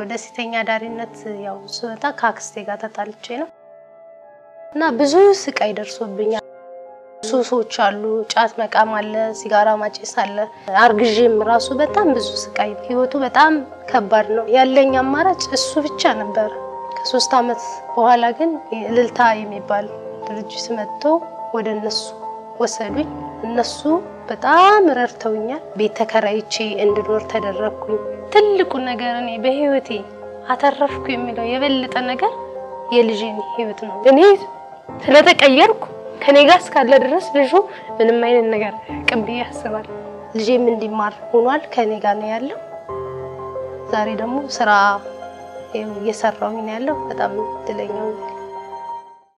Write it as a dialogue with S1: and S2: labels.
S1: ወደ ሴተኛ ዳሪነት ያው ስወጣ ከአክስቴ ጋር ተጣልቼ ነው እና ብዙ ስቃይ ደርሶብኛል። ሱሶች አሉ፣ ጫት መቃም አለ፣ ሲጋራ ማጨስ አለ። አርግዤም ራሱ በጣም ብዙ ስቃይ፣ ህይወቱ በጣም ከባድ ነው። ያለኝ አማራጭ እሱ ብቻ ነበር። ከሶስት አመት በኋላ ግን እልልታ የሚባል ድርጅት መጥቶ ወደ እነሱ ወሰዱኝ። እነሱ በጣም ረድተውኛል። ቤት ተከራይቼ እንድኖር ተደረግኩኝ። ትልቁ ነገር እኔ በህይወቴ አተረፍኩ የሚለው የበለጠ ነገር የልጄን ህይወት ነው። እኔ ስለተቀየርኩ ከኔ ጋር እስካለ ድረስ ልጁ ምንም አይነት ነገር አያውቅም ብዬ አስባለሁ። ልጄም እንዲማር ሆኗል። ከኔ ጋር ነው ያለው። ዛሬ ደግሞ ስራ እየሰራሁኝ ነው ያለው። በጣም እድለኛ ነኝ።